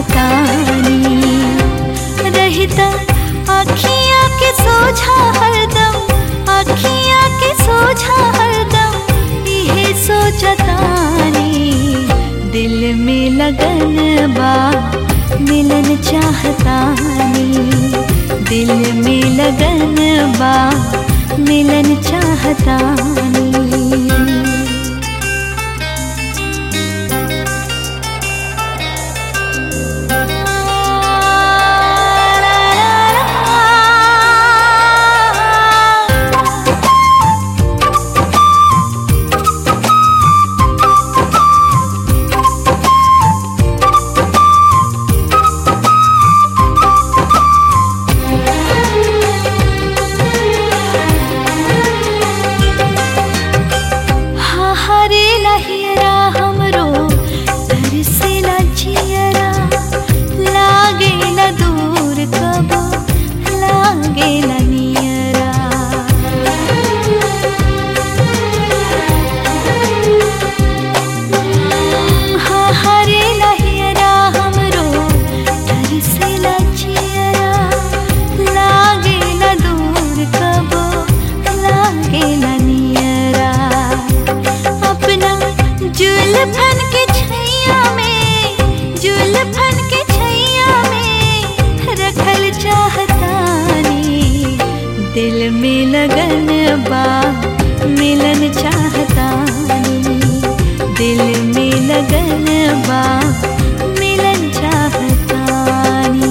चाहतानी रहता अखियाँ के सोझा हरदम अखियाँ के सोझा हरदम इहे सोचतानी दिल में लगन बा मिलन चाहतानी दिल में लगन बा मिलन चाहतानी हाँ हरे लहियरा हमरो तरसेला जियरा लागे न दूर कबो लागे न नियरा हाँ हरे लहियरा हमरो तरसेला जियरा लागे न दूर कबो लागे न नियरा अपना जुल्फन के छैया में जुल्फन के छैया में रखल चाहतानी दिल में लगन बा मिलन चाहतानी दिल में लगन बा मिलन चाहतानी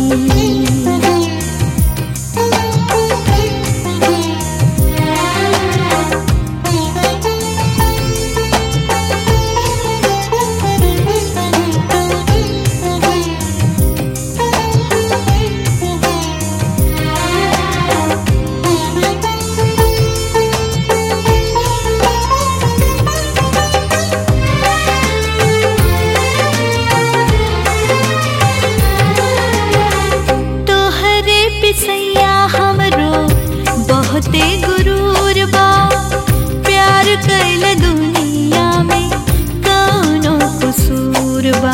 तोहरे पिसैया हमरो बहुते गुरूर बा प्यार कैल दुनिया में कौनो कसूर बा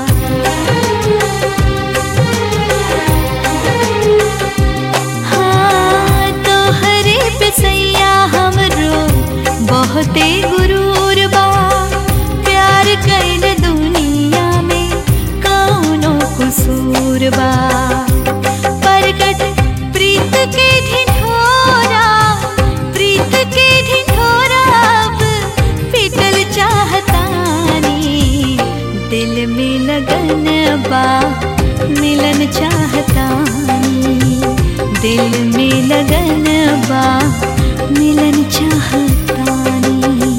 हाँ तोहरे पिसैया हमरो बहुते गुरूर बा प्यार कैल दुनिया में कौनो कसूर बा प्रकट प्रीत के ढिढोरा प्रीत के ढिढोरा अब पिटल चाहतानी दिल में लगन बा मिलन चाहतानी दिल में लगन बा मिलन चाहतानी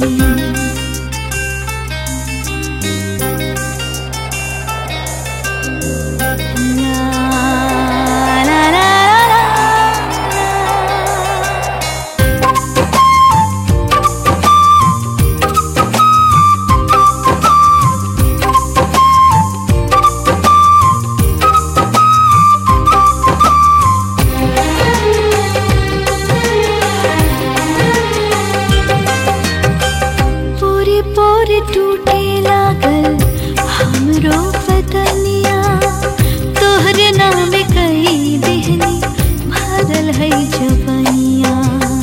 La la la la la. पूरी पूरी टूटे लागल हमरो बदनिया तोहरे नाम कई देहनी भरल है जवनिया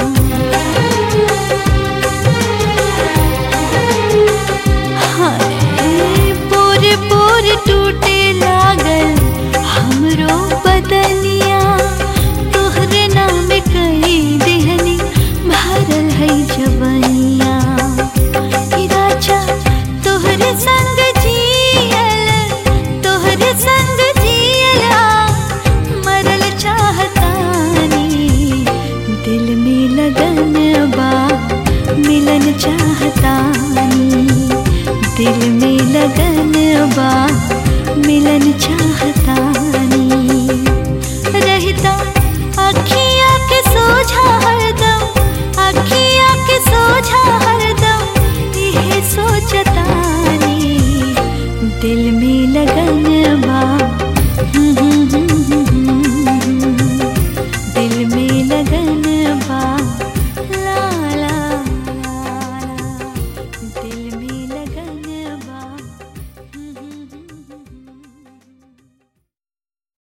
हाय पूरे पूरे टूटे लागल हमरो बदनिया तोहरे नाम कई देहनी भरल है जवनिया ई राजा तोहरे संग जियल तोहरे संग जियला मरल चाहतानी दिल में लगन बा मिलन चाहतानी दिल में लगन बा मिलन चाहतानी रहता अखियाँ के सोझा हरदम अखियाँ के सोझा हरदम इहे सोचतानी दिल में लगन